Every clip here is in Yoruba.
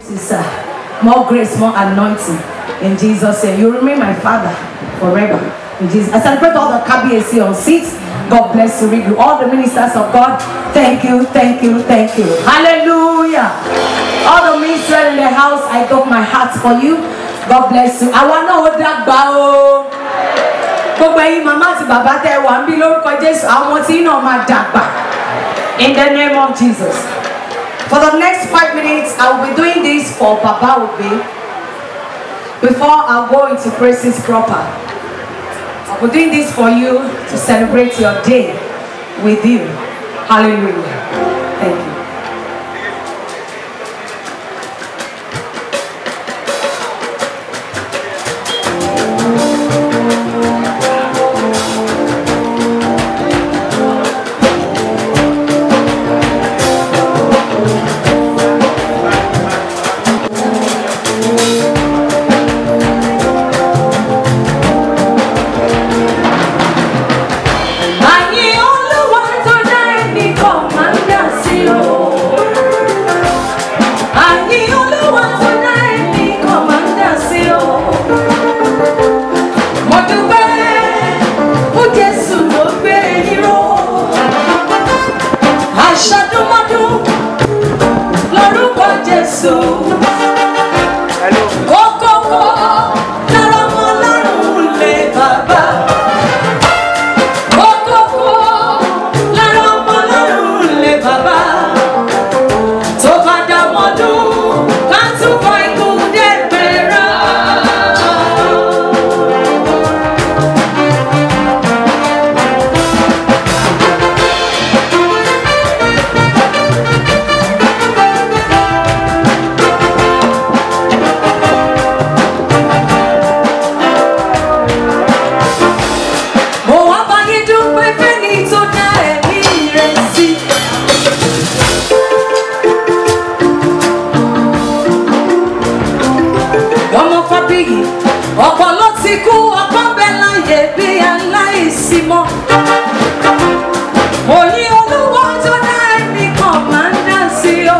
Sister, more grace, more anointing. In Jesus' name. You remain my father forever. In Jesus. I celebrate all the KBAC on seats. God bless you. Read you. All the ministers of God. Thank you, thank you, thank you. Hallelujah. All the ministers in the house, I got my heart for you. God bless you. I want to hold that bow. Gbogbo ẹyin màmá àti bàbá tẹ wà ń bí lórúkọ Jésù àwọn tí náà máa dàgbà. In the name of Jesus. For the next five minutes, I will be doing this for Baba Obe before I go into praises proper. I'll be doing this for you to celebrate your day with you. Hallelujah. Thank you. Àyìn Olúwa tó dá ẹnì kan máa ń dà sí o. Àyìn Olúwa tó dá ẹnì kan máa ń dà sí o. Mo dúpẹ́ fún Jésù tó gbé yín ró. Aṣọ́dúnmọ́dún lórúkọ Jésù. Kókókó lára ọmọ lọ́rùn lè bàbá. Kókókó lára ọmọ lọ́rùn lè bàbá. Tó bá dá mọ́dún, ká tún fa ikú dẹ́gbẹ̀rẹ́. Mo wá bá yín dúpẹ́ fẹ́ni tó dá ẹ̀mí rẹ̀ sí. Ọmọ Fábíyì, ọ̀pọ̀ ló ti kú, ọ̀pọ̀ bẹ́ẹ̀ láyé bí aláìsí mọ́. Mo ní olúwa tó dá ẹ̀mí kan máa ń dá sí o.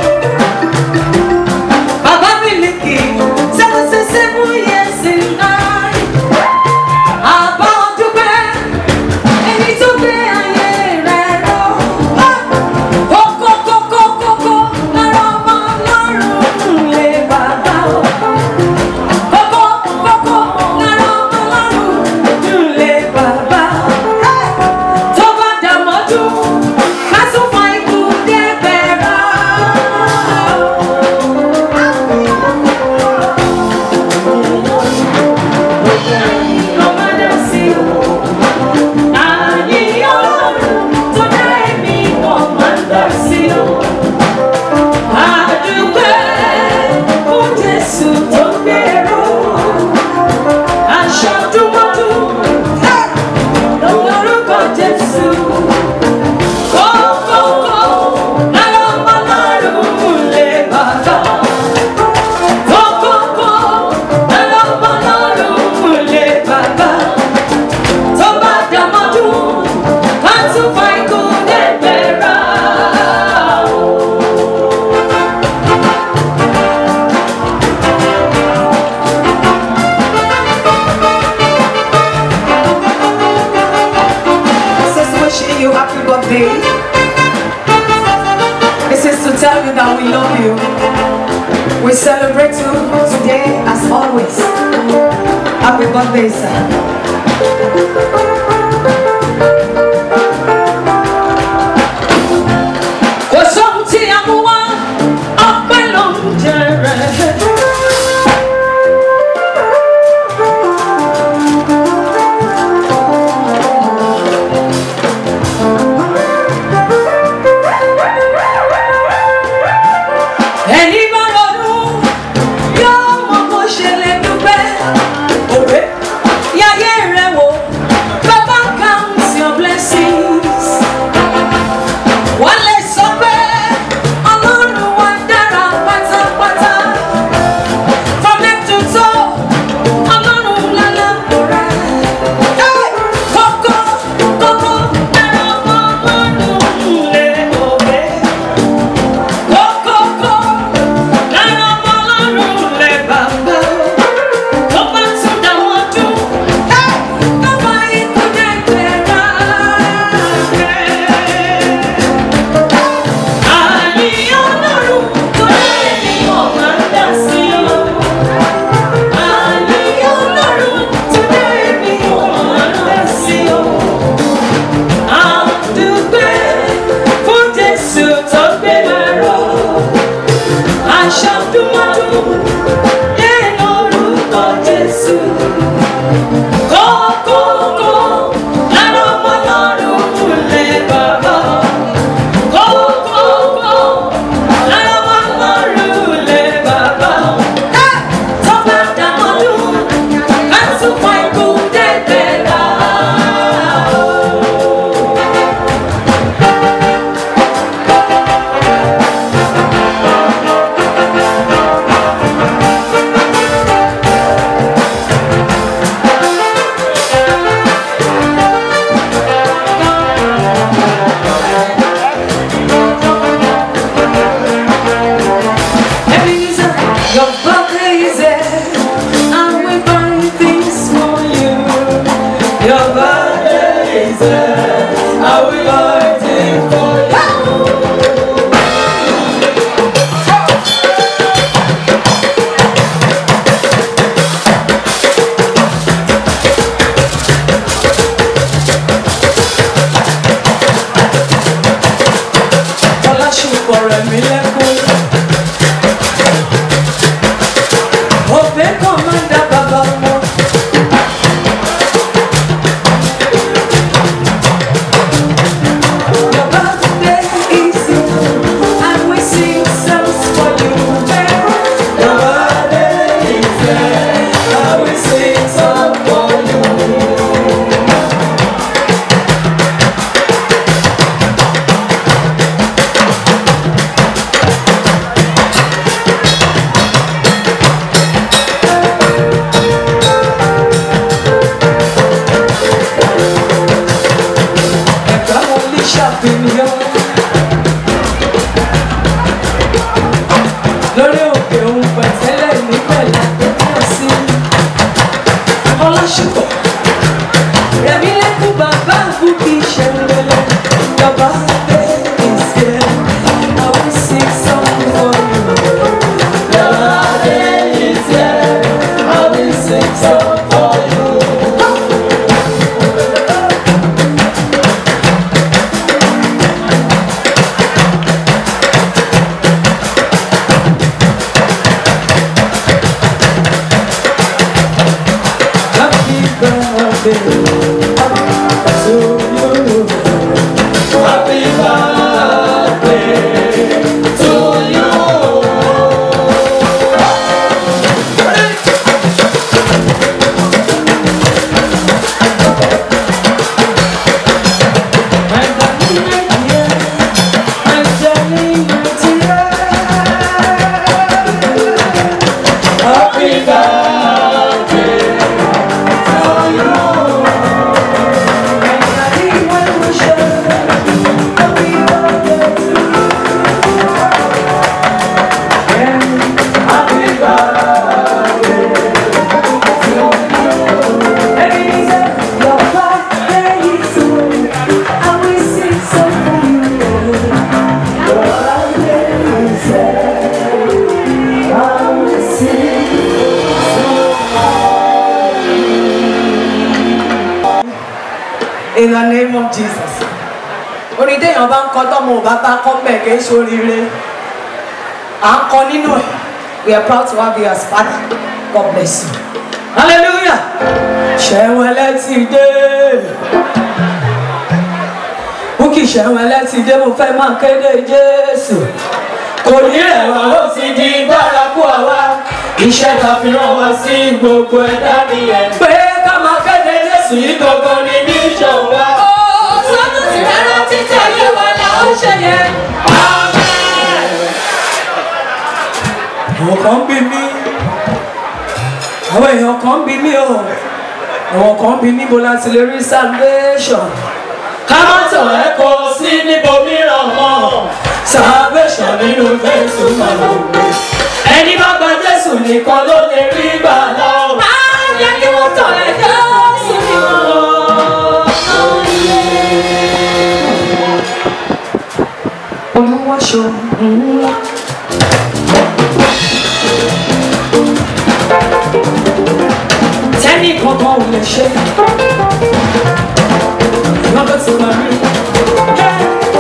Bàbá Mílíkì, seven six seven years in nine. Àbá ọdúpẹ́, ẹni tó gbé ayé rẹ̀ ró. Kókó kókó kókó lára ọmọ lọ́rùn lè bàbá o. Kókó kókó lára ọmọ lọ́rùn lè bàbá. Tó bá dàmọ́jú, ká tún fa ikú débẹ̀rẹ̀. Lọ́mọdé sí o. Àyè Ọlọ́run tó dá ẹ̀mí kan máa ń dá sí o. Àdúpẹ́ fún Jésù tó gbèrò. Aṣọ dúmọ́dún lórúkọ Jésù. Kókókó lára ọmọ lọ́rùn lè bàbá. Kókókó lára ọmọ lọ́rùn lè bàbá tó bá dàmọ́dún ká tún fa ikú dẹ́gbẹ̀rẹ́. This is wishing you happy birthday. This is to tell you that we love you. We celebrate you today as always. Happy birthday, sir. Kò sóhun tí a mú wá, ọpẹ́ ló ń jẹrẹ. Ẹni bá ronú yóò mọ bó ṣe lè dúpẹ́. Òwe yáyé rẹ̀ wò, bàbá count your blessings. Wọ́n lè sọ pé Ọlọ́run wa dára pátápátá. From head to toe, Ọlọ́run lálàbò rẹ̀. Kókó kókó lára ọmọ Ọlọ́run lè òwe. Kókókó nínú orúkọ Jésù. Kókókó lára ọmọ lọ́rùn lé bàbá. Kókókó lára ọmọ lọ́rùn lé bàbá. Tọ́ba dàmọ́dún, ká tún pa ikú dẹ́gbẹ́ rà. Ebenezer, your brother is there, and we buy things for you. Your brother is there, and we buy things for you. Ọlásùpọ̀ rẹ̀ mí lẹ́kún. Òbẹ́ kan máa ń dá bàbá wọn. Your birthday is here, and we sing songs for you. Your birthday is here, and we sing songs for you. Ẹ̀ka wọn lè ṣàfihàn. Lórí òkè òun pẹ̀tẹ́lẹ̀ nípẹ̀lẹ̀ àtẹ́tẹ́ sí. Ọlásùpọ̀. Rẹ̀mí lẹ́kùn bàbá àbúkí ṣẹ̀rẹ̀lẹ̀. Bàbá dé ìṣẹ́. I will sing song for you. Bàbá dé ìṣẹ́. I will sing song for you. Happy birthday to you. Happy birthday to you. My darling, my dear, my darling, my dear. Happy birthday. In the name of Jesus. Orin téèyàn bá ń kọ tọ́mọ ò bá bá kọ́ bẹ́ẹ̀ kì í ṣoríire. À ń kọ nínú ẹ̀. We are proud to have you as father. God bless you. Hallelujah. Ṣẹ̀wẹ̀lẹ̀ ti dé. Búkì ṣẹ̀wẹ̀lẹ̀ ti dé, mo fẹ́ máa kéde Jésù. Kò ní ẹ̀wà ó ti di bárakú àwa. Iṣẹ́ ta fi rán wa sí gbogbo ẹ̀dá nìyẹn. Pé ká máa kéde Jésù yìí gangan ni mission wa. Sọ́dún ti rárá títẹ̀ yé wa là ó ṣe yẹn. àwọn kan bí mi àwọn èèyàn kan bí mi o àwọn kan bí níbo láti lè rí salvation ká má tàn ẹ́ kọ sí níbo mìíràn mọ́ salvation nínú jésù máa lò wí ẹni bá gba jésù nìkan ló lè rí gbà lọ. Máa yẹ kí wọ́n tọ̀ ẹ́ Jésù ni wọ́n. olúwaṣọ ńlá. tẹ́nì kankan ò lè ṣe. lọ́dọ̀ tí wàá rí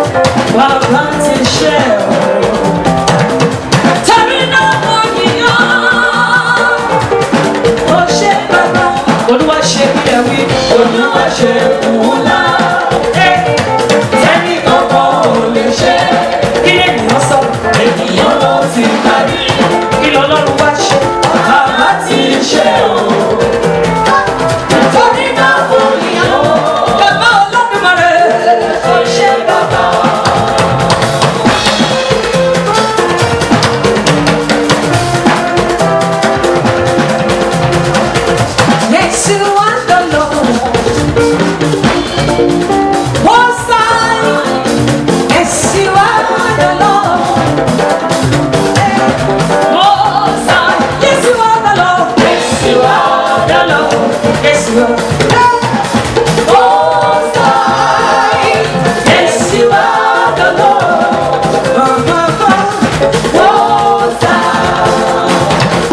bàbá ti ṣe ọ̀. Tẹ̀mí náà mo yíyan ti parí kí lọ́lọ́run wá ṣe bàbá ti ṣe o. Torí náà kò ní ọ́. bàbá Olódùmarè Kò ṣe bàbá. Yes, you are the Lord. Most High. Yes, you are the Lord. Most High. Yes, you are the Lord. Yes, you are the Lord. Yes, you are. Most High. Yes, you are the Lord. Most High.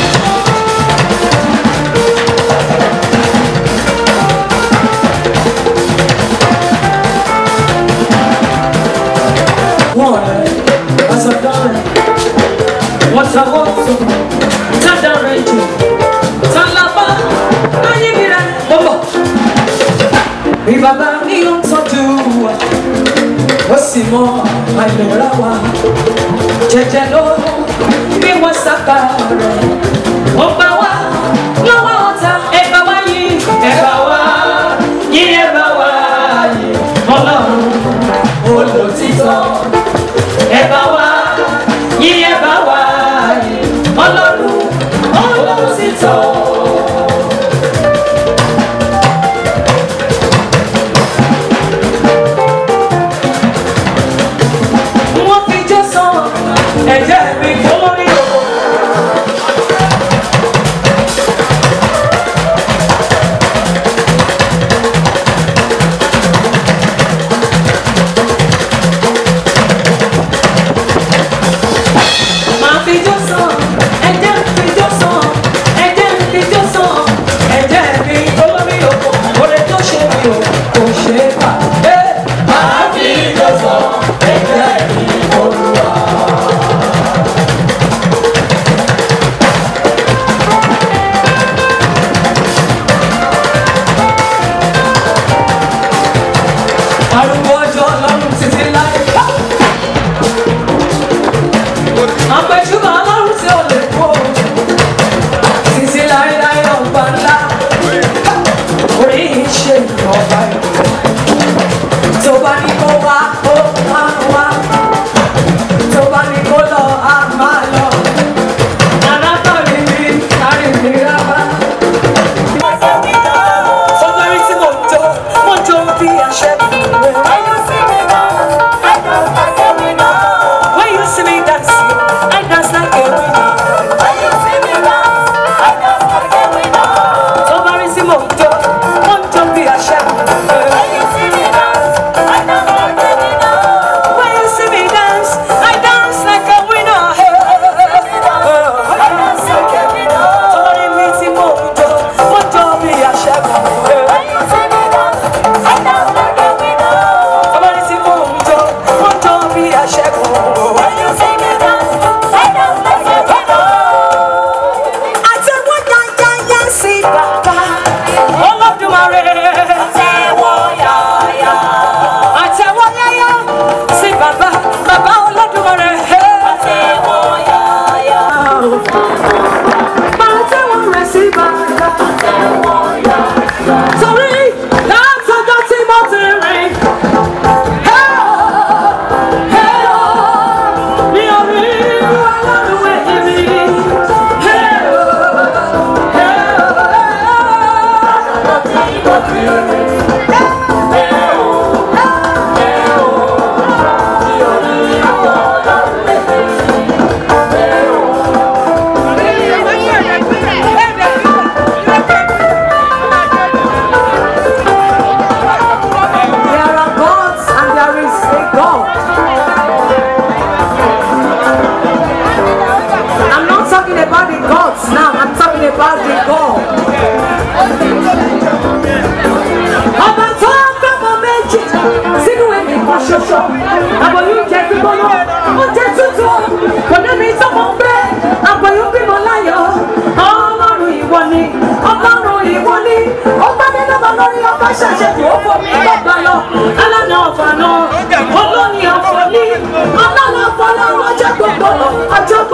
wọ́n rẹ̀ ọ̀sọ̀dọ̀ rẹ̀ wọ́n tọwọ́ sọ tádà rẹ̀ jù tálábà ayé mi rẹ̀ bọ́bọ̀. bí bàbá mi ń tọ́jú wa ó sì mọ àìlera wa jẹjẹ ló bí wọ́n sábà rẹ̀ ó gbà wá lọ́wọ́ ọ̀tá ẹ̀ bá wá yí ẹ̀ bá wá yí ẹ̀ bá wá yí ọlọ́run olùtítọ́ ẹ bá wá yí ẹ bá wá yí ọlọ́run olùtítọ́. wọ́n fi jó san ẹ̀jẹ̀ mi fún lórí òkú. máa fi jó san ẹ̀jẹ̀ fi jó san ẹ̀jẹ̀ fi jó san ẹ̀jẹ̀ mi olórí òkú oore tó ṣe mi ò kò ṣe é bà. máa fi jó san ẹ̀jẹ̀ mi olúwa. arúgbó ọjọ́ ọlọ́run títí láyé. àpèjúbà ọlọ́run tí ó lè kó títí láéláé ọba ńlá orí ìṣe ọba ìlú tó bá ní kó wá ó máa wá tó bá ní kó lọ á máa lọ alábàárí mi kárí mi rárá. Fọlárí tí mo jó, mo jó bí àṣẹ rẹ̀. When you see me dancing, I dance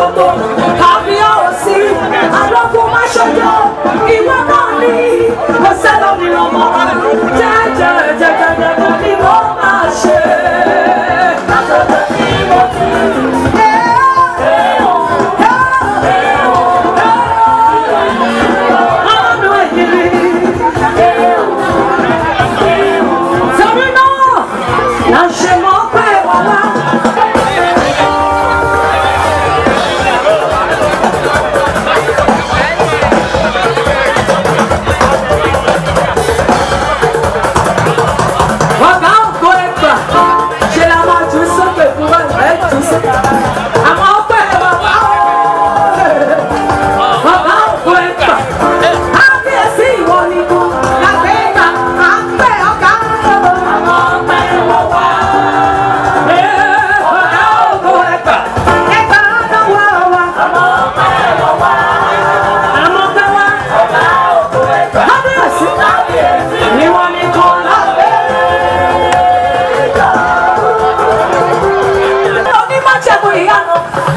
gbogbo kábíyèsí àlọ́kùn má ṣojo ìwọ náà ní kò sẹ́lọ̀ mìíràn mọ́ jẹ́jẹ́ jẹ́jẹ́ ni mo máa ṣe. Ọlọ́run ẹ̀yìn torí náà la ṣe mọ̀ pé wà wá. Ọ̀gá ògo ẹgbà ṣe la máa jù sókè fún wa ẹ̀ jù sókè. Àmọ́ ọpẹ́ wà wá o. Ọ̀gá ògo ẹgbà. Kábíyèsí ìwọ ni kò lágbé ìgbà. À ń pè ọ̀gá ògo. Àmọ́ ọpẹ́ wà wá. Ọ̀gá ògo ẹgbà. Ẹgbà náà wà wá. Àmọ́ ọpẹ́ wà wá. Àmọ́ ọpẹ́ wá. Ọ̀gá ògo ẹgbà. Kábíyèsí. Ìwọ ni kò lágbé onímọ̀jẹ̀bù ìyanu.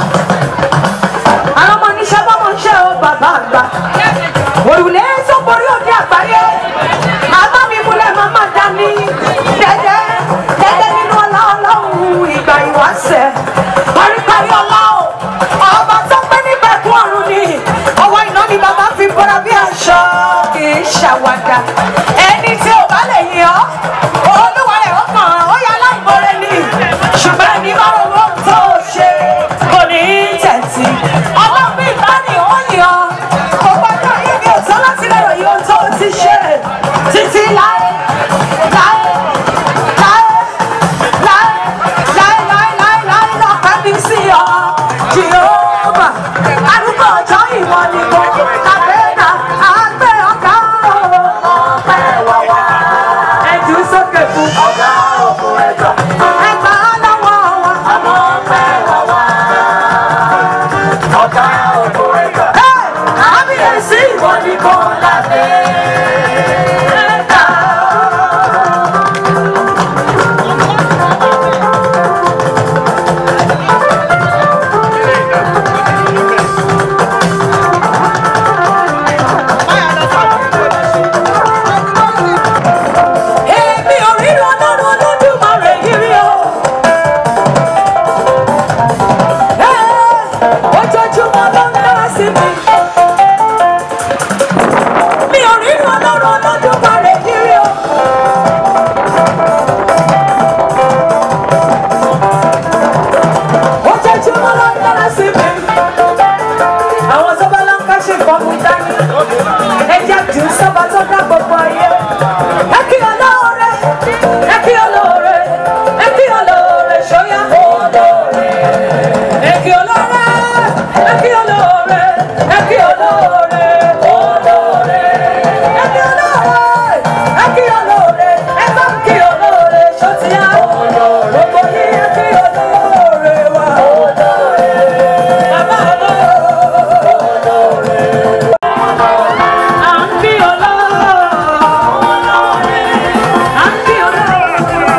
Àwọn ọmọ oníṣẹ́ bọ́mọ ń ṣe o bàbá àgbà. Òrùlé tó borí òde àgbáyé. Màmá mi múlẹ̀ màmá dání. Dẹ́dẹ́ dẹ́dẹ́ nínú ọlá ọlọ́run ìgbà ìwáṣẹ̀. Paríparí ọlá o. Ọba tó pé níbẹ̀ kún ọ̀run ni. Ọwọ́ iná ni bàbá fi bọ́ra bí aṣọ. Kì í ṣàwàdà. Ẹni tí ò bá lè yìn ọ́. Olúwa rẹ̀ ó kàn án. Ó yà láìmọ̀rẹ́ ni. Ṣùgbọ́n ẹni bá rò wọ́n tó ṣe. Kò ní í tẹ̀sí. Ọlọ́bí bá ní ó yàn. Kò gbọ́dọ̀ yí mi ò tán láti lè ròyìn ohun tó ti ṣe. Títí láé. Láé. Láé. Láé. Láé láé láé láé lọ́pẹ́ mi sí ọ. Jehova. Arúgbó ọjọ́ ìwọ ni kò. Àgbẹ̀dà àgbẹ̀ ọ̀gá ọ̀pẹ̀ wà wá. Ẹ̀jú sókè fún ọ̀gá òkú ẹ̀jọ̀. Ẹgbà lọ́wọ́ wa. Àmọ́ ọ̀pẹ̀ wà wá. Ọ̀gá òkú ẹ̀jọ̀. Kábíyèsí ìwọ ni kò lábẹ́. Ẹ̀ka. Èmi ò rí ọlọ́run olódùmarè yìí rí o. Ẹ́, Ojoojúmọ́ ló ń dára sí mi. Mi ò rí ọlọ́run olódùmarè yìí rí o. Ojoojúmọ́ ló ń dára sí mi. Àwọn tó bá lọ ń ká ṣe nǹkan mú dání. Ẹ jẹ́ jù sọ́ba tó dá gbogbo ayé. Ẹ kí olóore, ẹ kí olóore, ẹ kí olóore ṣóyá. Ẹ kí olóore, ẹ kí olóore, ẹ kí olóore, olóore. Ẹ kí olóore, ẹ kí olóore, ẹ bá ń kí olóore ṣótìyá. Gbogbo yín ẹ kí olóore wa. Bàbá olóore. À ń kí olóore. À ń kí olóore.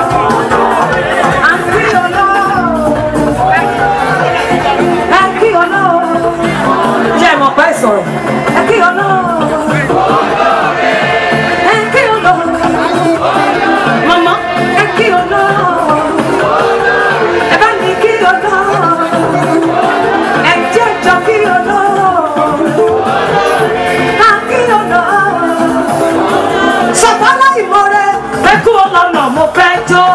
À ń kí olóore. Ẹ kí olóore. Ṣé ẹ mọ̀ pé sọ̀rọ̀? Ẹ kí olóore. Ẹ kí olóore. Màmá, ẹ kí olóore. Ẹ bá ní kí olóore. Ẹ jẹ́ jọ kí olóore. Ká kí olóore sọ̀tàlá ìmọ̀rẹ́ ẹkú ọlọ́nà mo fẹ́ jó.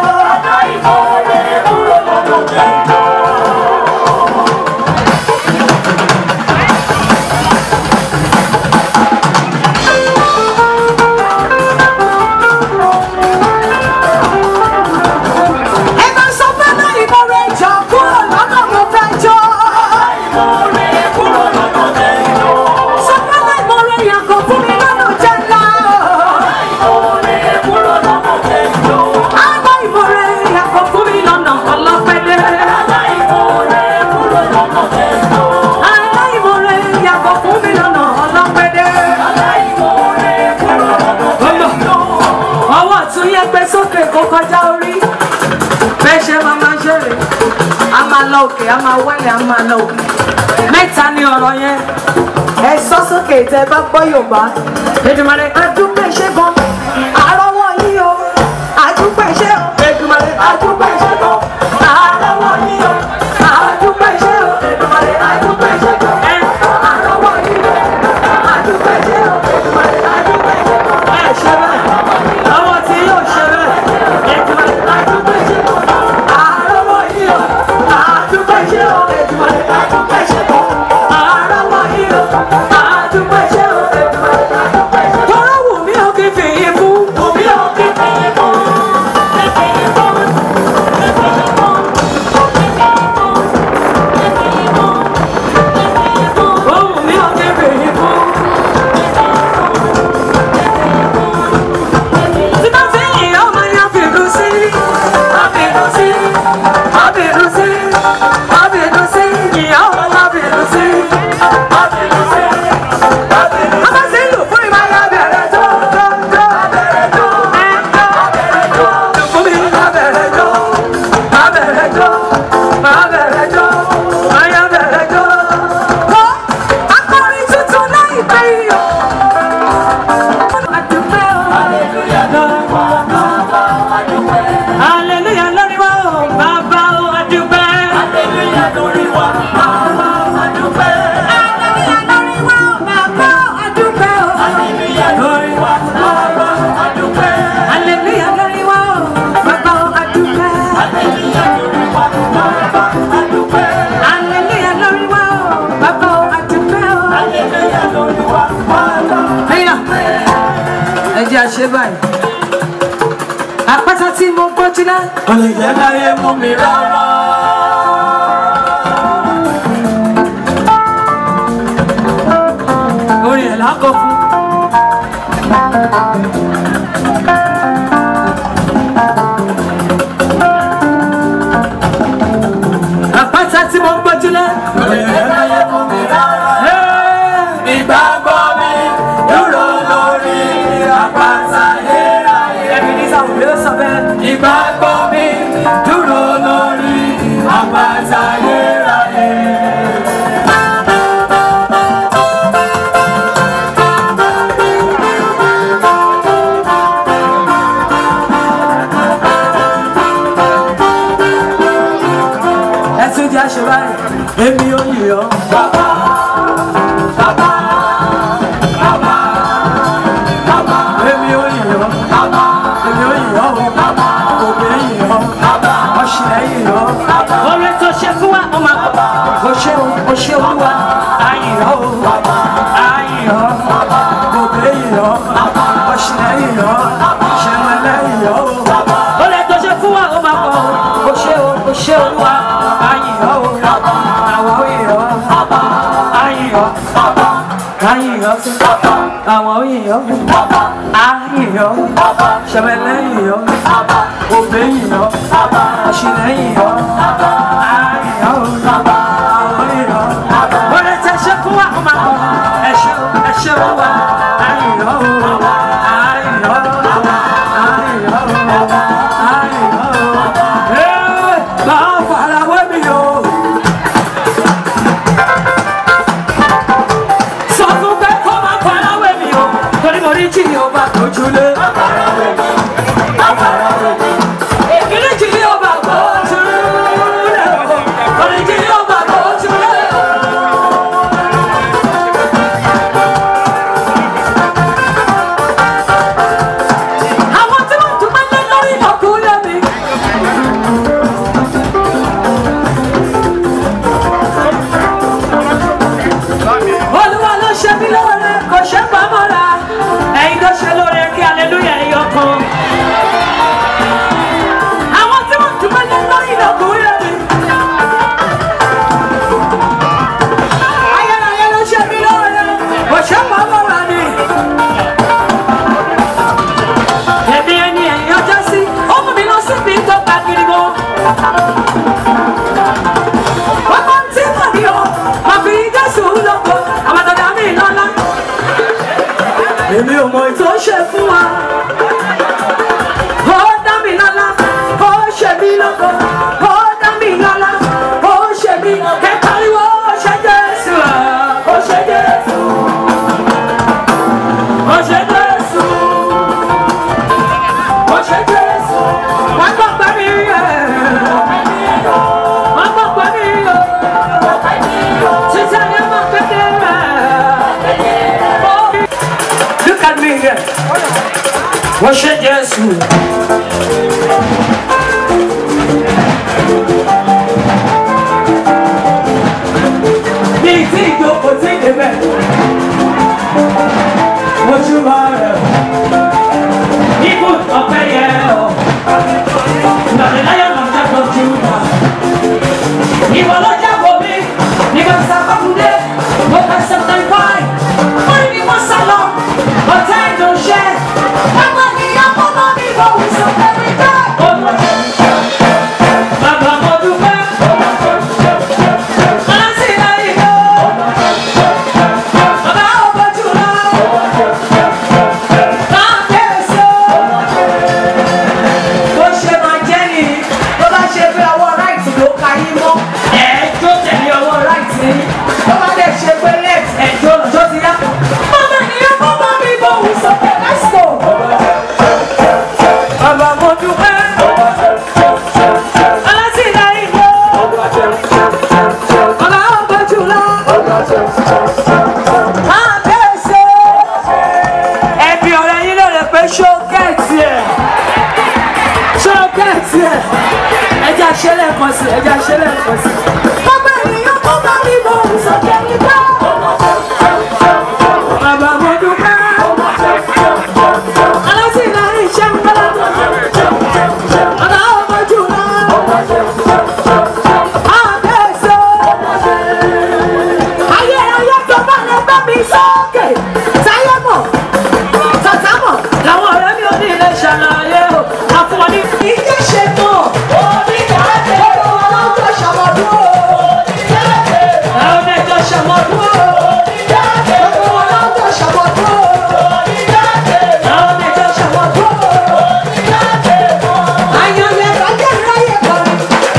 á máa wálé á máa lọ òkè mẹ́ta ni ọ̀rọ̀ yẹn ẹ sọ sókè tẹ bá gbọ́ yorùbá. Èdùmàrè adúpẹ́ ṣe gan àrọ́wọ́ yìí o adúpẹ́ ṣe o Èdùmàrè adúpẹ́ ṣe gan àrọ́wọ́ yìí o adúpẹ́ ṣe o Èdùmàrè adúpẹ́ ṣe gan àrọ́wọ́ yìí o adúpẹ́ ṣe o Èdùmàrè adúpẹ́ ṣe gan. ẹ ṣe bẹ́ẹ̀ ọwọ́ tí yóò ṣe bẹ́ẹ̀ Èdùmàrè adúpẹ́ ṣe gan àrọ́wọ́ yìí o adúpẹ́ ṣe o Èdùmàrè adúpẹ́ ṣe gan àrọ́wọ́ yìí o adúpẹ́ ṣe o Èdùmàrè adúpẹ́ ṣe gan. tọ́rọ wù mí ò kí fi yín fún Omi ò kí fi fún, kí fi fún, kí fi fún, kí fi fún, kí fi fún, kí fi fún. ó wù mí ò kí fi yín fún. tí bá ti yìn ọ́ máa yan fìlú sí Abinu sí, ábìlú sí ábìlú sí yìn ọ́ ábìlú sí. abinu sí, abinu sí. Bàbá sí lù fún ìmọ̀ ayá bẹ̀rẹ̀ tó tó tó Abẹ̀rẹ̀ jó, abẹ̀rẹ̀ jó, lù fún mi abẹ̀rẹ̀ jó abẹ̀rẹ̀ jó abẹ̀rẹ̀ jó ayá bẹ̀rẹ̀ jó. Kọ́ akọrin tuntun láìpẹ́ yìí o. Adúpẹ́ o. hallelujah lórí wa, bàbá wa dúpẹ́. Hallelujah lórí wa o, bàbá o, adúpẹ́. Hallelujah lórí wa, bàbá wa dúpẹ́. Hallelujah lórí wa o, bàbá o, adúpẹ́ o. Hallelujah lórí wa, bàbá wa dúpẹ́. Hallelujah lórí wa o, bàbá o, adúpẹ́. Hallelujah lórí wa, bàbá wa dúpẹ́. Hallelujah lórí wa o, bàbá o, adúpẹ́ o. Hallelujah lórí wa, bàbá wa Ẹyà, ẹ jẹ́ àṣẹ báyìí. Àpáta tí mo gbójú lẹ́. Olè jẹ́ káyé mú mi rárá. Orin ẹ̀ lákọ̀ fún. Àpáta tí mo gbójú lẹ́. Olè jẹ́ káyé mú mi rárá. Ìgbàgbọ́ mi dúró lórí àpáta ayérayé. Ẹ̀mí ní sáwọn ló sọ bẹ́ẹ̀. Ìgbàgbọ́ mi dúró lórí àpáta ayérayé. Ẹ tún jẹ́ àṣẹ báyìí. Èmi ò yè ọ́. Bàbá, bàbá, bàbá, bàbá, Èmi ò yè ọ́. bàbá, Èmi ò yè ọ́. bàbá, Òbí yè ọ́. bàbá, Ọ̀ṣẹ̀ yè ọ́. Orin tó ṣe fún wa, ọmọ. O ṣe o, o ṣe olúwa. Ayè ọ́ o. Ayè ọ́. Òbí yè ọ́. Ọ̀ṣẹ̀ yè ọ́. Ṣẹ̀wẹ̀lẹ̀ yè ọ́ o. Orin tó ṣe fún wa, ọmọ kọ. O ṣe o, o ṣe olúwa. Ayè ọ́ o. Àwọn yè ọ́. Ayè ọ́. Ayè ọ́ sí. Àwọn yè ọ́. Ayè ọ́. Ṣẹ̀wẹ̀lẹ̀ yè ọ́. Òbí yè ọ́. Ọ̀ṣẹ̀ yè ọ́. Ayè ọ́. Àwọn yè ọ́. Orin tẹ ṣe fún wa, ọmọ kọ. Ẹ ṣe o, ẹ ṣe olúwa. Ayè ọ́. Ayè ọ́. Ayè ọ́. Ayè ọ́. Ee, máa farawé mi o. Sọ fún pé kó máa farawé mi o. Torí mo rí jí ni ó bá tójúlé. Ìkíní jí ni ó bá gbójúlé o. Torí jí ni ó bá gbójúlé o. Àwọn tí wọ́n dúpẹ́ lé lórí ọkùnrin mi. Olúwa ló ṣe mí lóore kò ṣe pamọ́ra. Ẹ̀yin ló ṣe lóore kí aleluya ẹ̀yọ kan. Àwọn tí wọ́n dúpẹ́ lé lórí ọkùnrin mi. Ayẹyẹ ló ṣe mí lóore kò ṣe pamọ́ra ni. Èmi ẹni ẹ̀yìn ọjọ́ sí, ó mú mi lọ síbi tó gbà gidi gan. Bàbá tí mo ní o, mà fi Jésù lóko, àbàdàdà mi lọ́lá. Èmi ò mọ ètò ṣe fún wa. Ó dá mi lọ́lá, ó ṣe mí lóko, ó dá mi lọ́lá, ó ṣe mí rẹ̀ wọ́n ṣe jésù. bí tí ìjókòó tí ìdébẹ̀ ojú bá rẹ̀ ikú ọ̀pẹ yẹ ọ́ nàdínláyọ̀ nàdínláyọ̀ tó ti wù wá. ìwọ ló jábọ̀ mi nígbà sàkọ́kùdé mo kà sẹ́tẹ̀ fáì wọ́n ní mo sá lọ ọ̀tá ìdòṣẹ́ ẹgbẹ́ mi yá fọ́nà mi bọ̀ wí sọ fẹ́ mi dá. Bàbá mo dúpẹ́. Aláǹtí láyé lọ. Bàbá ò bójú lọ. Máa kẹ́sọ̀. Bó ṣe máa jẹ́ ni bó bá ṣe pé ọwọ́ ráìtì ló ka yín mọ́. Ẹ̀ẹ́dó tẹ̀lé ọwọ́ ráìtì ni. Bó bá dẹ̀ ṣe pé left ẹ̀jọ́ lọ́jọ́ ti yá. Bàbá ìyá bàbá mi bò wí sọ pé let's go. Bàbá mo dúpẹ́. Aláǹtí láyé lọ. Bàbá ò bójú lọ. Máa kẹ́sọ̀. Ẹbí ọ̀rẹ́ yín ló lè pé ṣó gẹ̀ẹ́tì ẹ̀ ṣó gẹ̀ẹ́tì ẹ̀ ẹja ṣẹlẹ̀ kan sí ẹja ṣẹlẹ̀ kan sí. Bàbá ènìyàn kó bá mi bọ̀ sókè nígbà. Bàbá mo dúpẹ́. Alátìlẹ́yìn iṣẹ́ ń bá. Bàbá ọmọ jù lọ. Àbẹ̀sọ̀. Ayé ayé tó bá lè gbé mi sókè. Táyé mọ̀, tàtà mọ̀, làwọn ọ̀rẹ́ mi ò ní ilé ṣàlàyé o. Àfọwọ́ ní ìjẹ́ ṣe mọ̀. Onídàájẹ́. Olúwa ló ń tọ́ ṣàmọ̀dún o. Onídàájẹ́. Àwọn ẹjọ́ ṣàmọ̀dún o. Onídàájẹ́. Olúwa ló ń tọ́ ṣàmọ̀dún o. Onídàájẹ́. Àwọn ẹjọ́ ṣàmọ̀dún o. Onídàájẹ́. Ayọ̀yẹ rájẹ́ ráyè kọrin.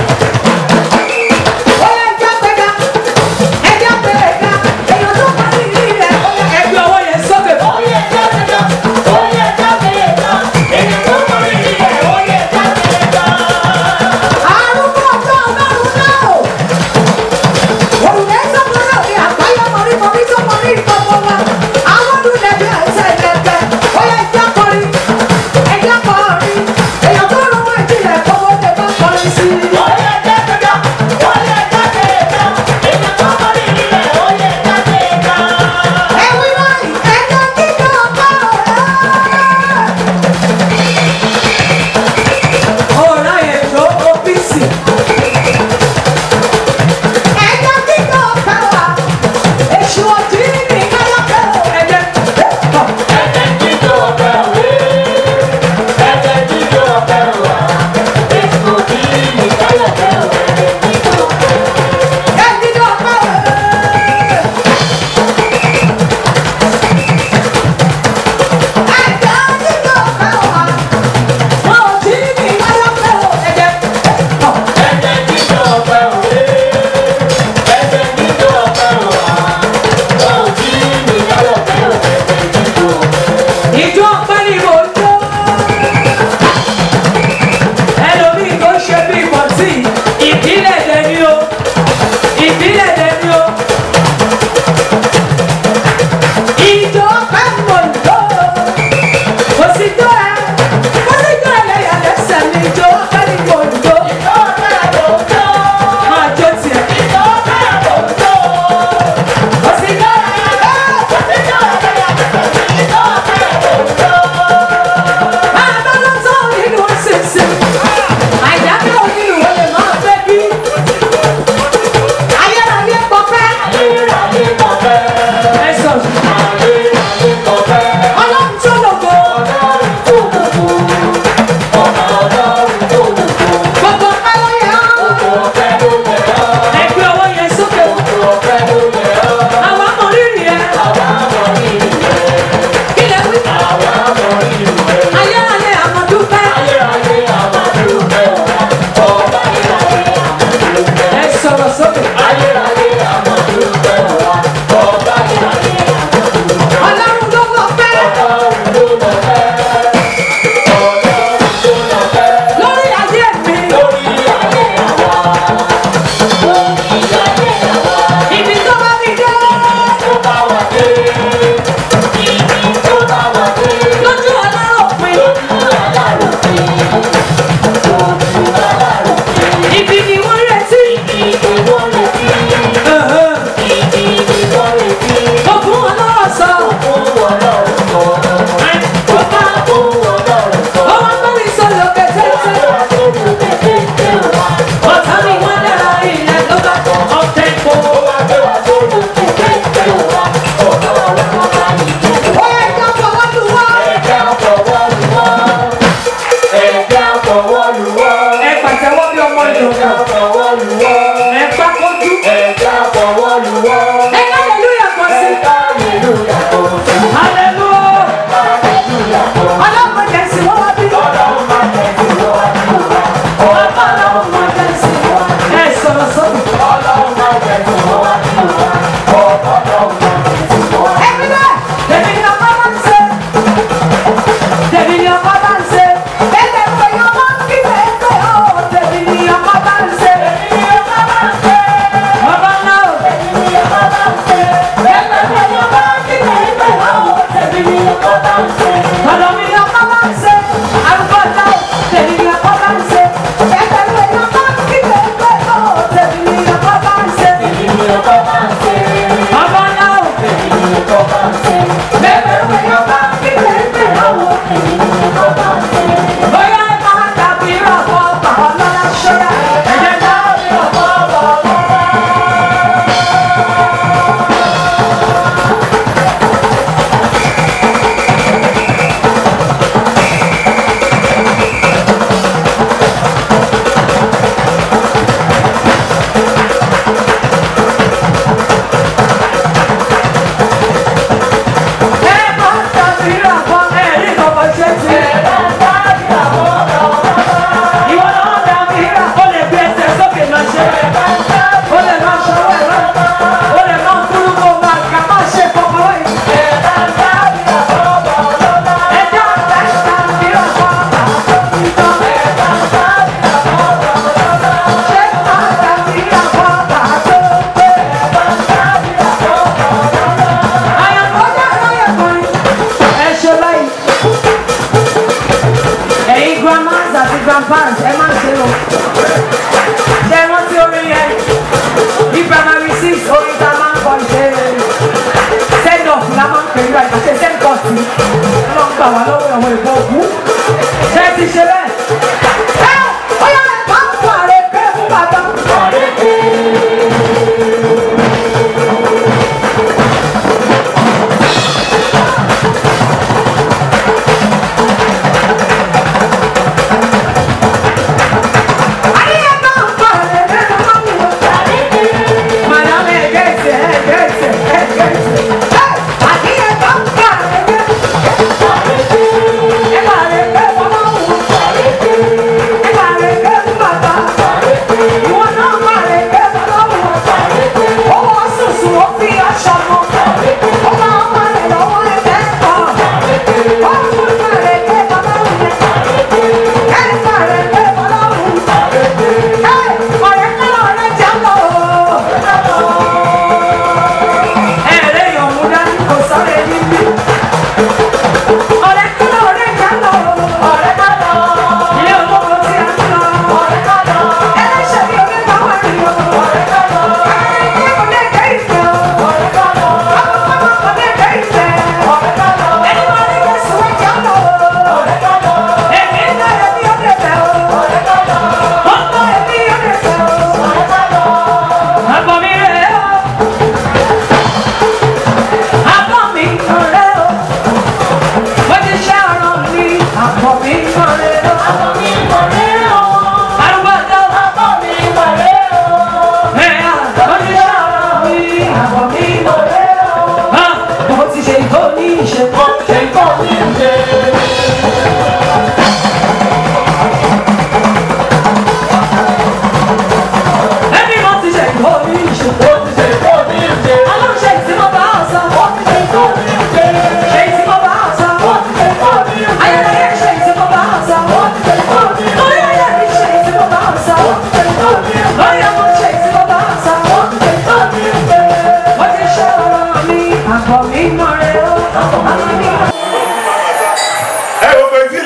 Ó yẹ jẹ́ pẹ́ká, ẹjẹ́ pẹ́ká, èèyàn tó bá ní ìlú rẹ̀. Ó yẹ ẹgbẹ́ ọwọ́ yẹn sókè. Ó yẹ jẹ́ pẹ́ká, ó yẹ jẹ́ pẹ́ká, èèyàn tó bá ní ìlú rẹ̀. Ó yẹ jẹ́ pẹ́ká. Arúgbó ọjọ́ ọlọ́run náà. Òrùlé sọ́kúnrẹ́ òkè àgbáyé mọ̀rí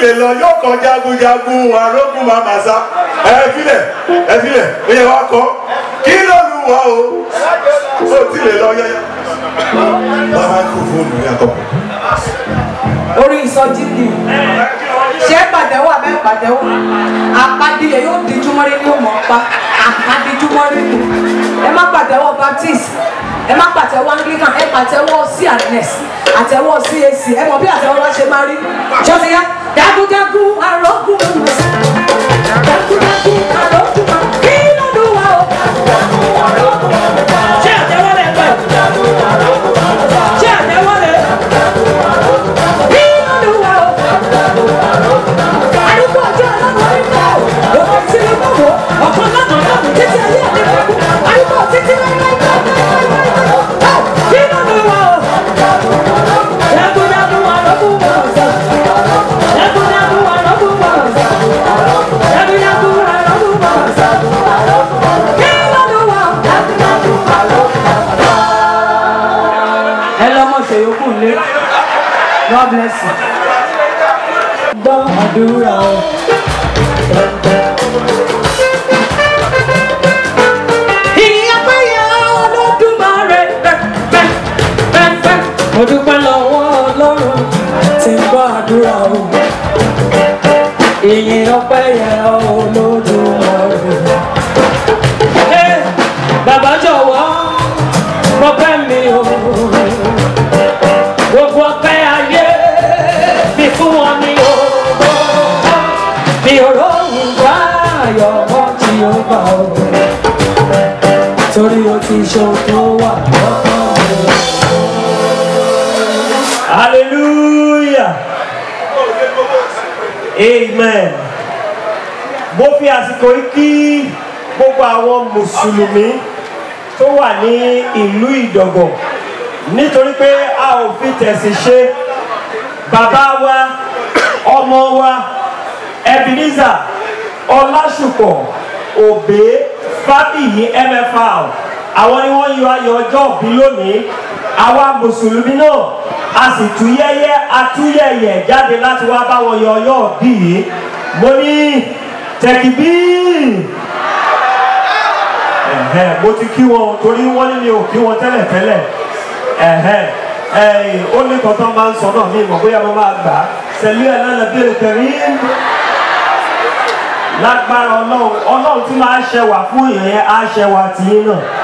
lè lọ yóò kọ jagunjagun arógun mamasa ẹ filẹ ẹ filẹ ó yẹ wá kọ kí ló lu wa o ó ti lè lọ yẹyẹ. bàbá kò fóònù yàtọ̀. orí ìsọjí ni ṣé pàtẹ́wọ́ abẹ́ pàtẹ́wọ́ àpàdé yóò di júmọ́rí ní òmò pa àpàdé júmọ́rí ni ẹ má pàtẹ́wọ́ baptist ẹ má pàtẹ́wọ́ anglican ẹ pàtẹ́wọ́ cns àtẹ́wọ́ cac ẹ mọ̀ bí àtẹ́wọ́ wá ṣe máa rí ṣọ́sẹ̀ yá jagunjagun arógun mọ̀ọ́sí jagunjagun arógun mọ̀ọ́sí kí ló dùn wá o. ṣé àtẹwọ́lẹ̀ pẹ̀ ṣé àtẹwọ́lẹ̀ kí ló dùn wá o. àdúgbò ọjọ́ ọlọ́run orí kọ́ òkè sí ní gbogbo ọ̀kan lọ́nà lọ́nà títí ayé àti gbogbo àdúgbò títí láíláí kí ló dùn wá o. jagunjagun arógun mọ̀ọ́sí jagunjagun arógun mọ̀ọ́sí jagunjagun arógun mọ̀ọ́sí kí ló dùn wá o. ẹ lọ́mọ ṣèyókù lé God bless you. gbọ́ àdúrà o. ìyá péye olódùmarè pẹ́pẹ́pẹ́. mo dúpẹ́ lọ́wọ́ ọlọ́run tí ń gbọ́ àdúrà o. ìyìn ọpẹ́ yẹn olódùmarè. Ẹ, bàbá jọ̀wọ́ mọ̀pẹ́ mi o. gbogbo ọpẹ́ ayé mi fún wọn ní o. mi ò róhùn bá ayọ̀ mọ́ tí ó bá o. torí o ti ṣe ohun tó wà lọ́kàn mi. hallelujah amen mo fi àsìkò yìí kí gbogbo àwọn mùsùlùmí tó wà ní ìlú ìdọ̀gọ̀ nítorí pé a ò fi tẹ̀sí ṣe bàbá wa ọmọ wa ebenezer ọlásùpọ̀ òbé fábíyì mfr àwọn ni wọ́n yọ ayọ̀ ọjọ́ òbí lónìí àwa mùsùlùmí náà a sì tú yẹ́yẹ́ atúyẹ̀yẹ̀ jáde láti wá bá wọn yọ ọyọ́ òbí yìí mo ní tẹ̀kìbí ẹ̀hẹ́ mo ti kí wọn torí wọ́n ní mi ò kí wọn tẹ́lẹ̀ tẹ́lẹ̀ ẹ̀hẹ́ ẹ̀yìn ó ní kọ́tọ́ máa ń sọ náà mi mọ̀ bóyá mo máa gbà á sẹ̀lú ẹ̀ lánàá bí èkèrè lágbára ọlọ́run ọlọ́run tí máa ṣẹwà fún ìyẹn á ṣẹwà tìyín náà